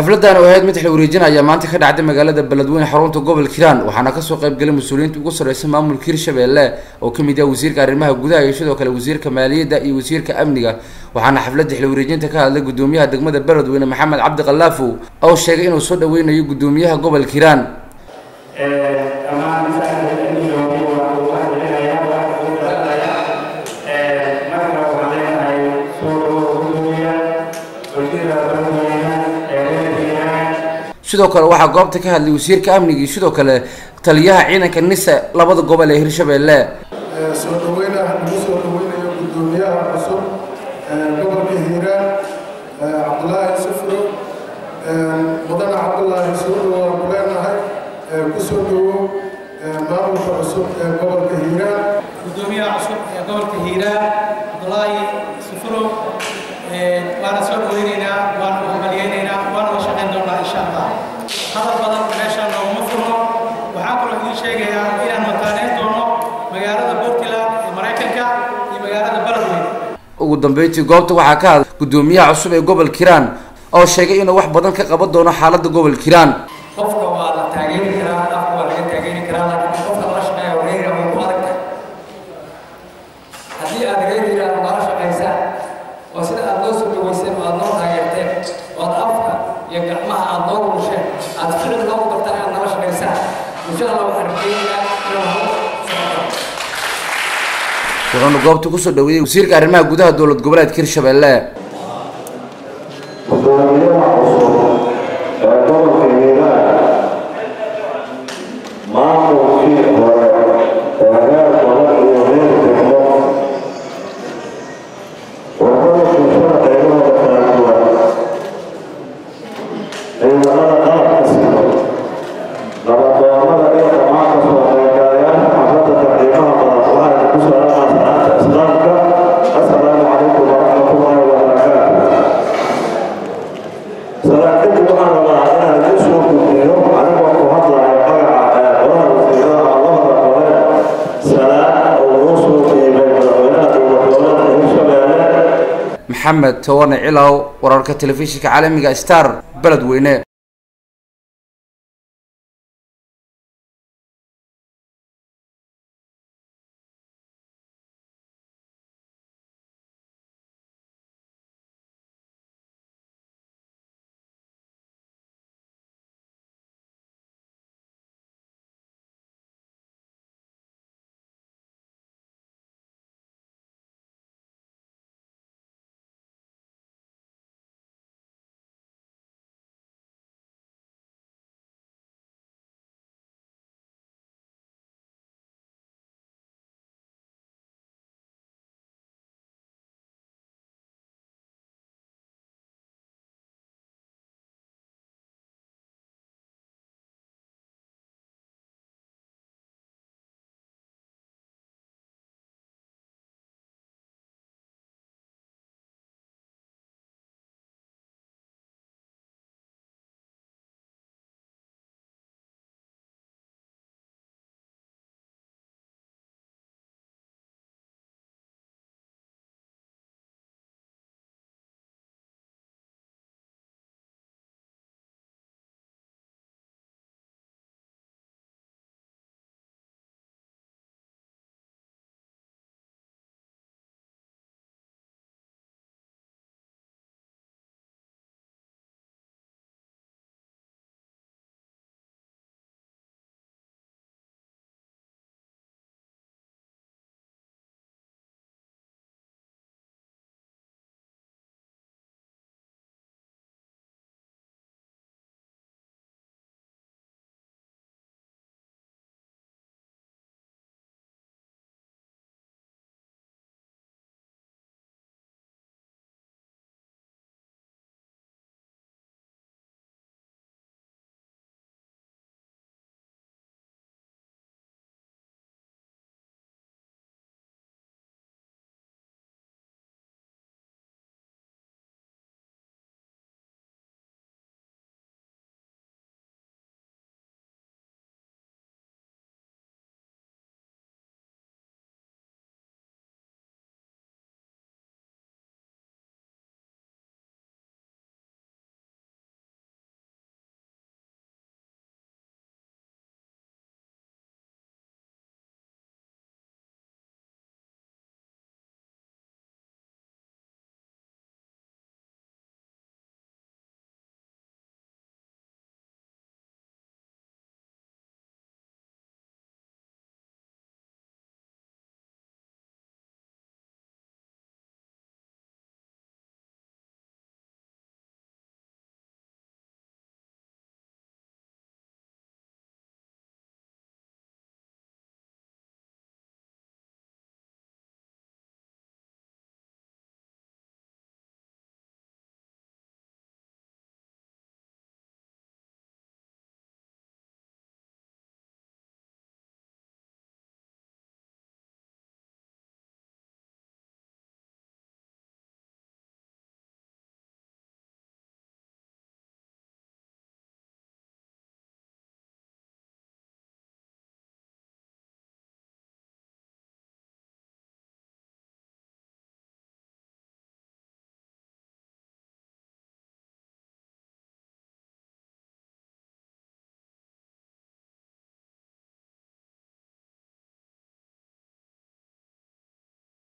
xafladan oo ahayd mid xil wareejin ayaa maanta ka dhacday magaalada beledweyne xarunta gobolka hiiraan waxaana kasoo qaybgalay mas-uuliyiinta ugu sarreysa maamulka hirshabelle oo kamid ah wasiirka arrimaha gudaha iyo sidoo kale wasiirka maaliyadda iyo wasiirka amniga waxaana xafladda xil wareejinta ka hadlay gudoomiyaha degmada beledweyne maxamed cabdi kalaafow oo sheegay inuu soo dhaweynayo gudoomiyaha gobolka hiiraan sidoo kale waxaa goobta ka hadlay wasiirka amniga iyo sidoo kale taliyaha ciidanka nisa labada gobol ee hirshabelle soo dhaweyna lagu soo dhaweynayo gudoomiyaha cusub gobolka hiiraan cabdulaahi sufro mudane cabdulaahi soo dhawaan ku leenahay kusoo dhawow maamulka cusub ee gobolka hiiraan gudoomiyaha cusub ee gobolka hiiraan cabdulaahi sufro waana soo dhaweyneynaa waana u hambalyeyneynaa waana la shaqayn doonaa insha allah hadal badan meeshaan nooguma furno waxaa kaloo idiin sheegayaa inaan mataaneyn doono magaalada puntland ee maraykanka iyo magaalada beledweyne ugu dambeyntii goobta waxaa ka hadlay gudoomiyaha cusub ee gobolka hiiraan oo sheegay inuu wax badan ka qaban doono xaaladda gobolka hiiraan qofka waa la taageeri karaa afka waa laga taageeri karaa laakiin qofka lala shaqeeya wareeriga way ku adag tahay haddii aad reeriga aad nala shaqaysaan oo sida aad noo soo dhaweyseen oo aad noo taageerteen oo aad afka iyo gacmaha aad noo rusheen aad ficil noogu dartaan aad nala shaqaysaan insha allah waxaan rajeynayaa inaan hor socoto wuxuuna goobta kusoo dhaweeyey wasiirka arrimaha gudaha dowlad goboleedka hirshabelle gudoomiyaha cusub ee gobolka hiiraan maamulkii hore ee reer gobol iyo reer degmo wuxuu bulshada qaybahooda kala duwan ciidamada qalabka sido nabadoonnada iyo dhammaan kasoo qaybgalayaasha xafladda tartiibaha badan waxayna ku salaamaan salaanta islaamka assalaamu calaykum waraxmatullaahi wabarakaatu salaakadii waxaan rabaa inaan idiin soo gudbiyo anigoo ku hadlayo magaca ee qolaha wasiirada labada gole salaan oo noo soo dhiibay madaxweynaha dowlad goboleedka hirshabelle maxamed tawane cilaw wararka telefishinka caalamiga star beledweyne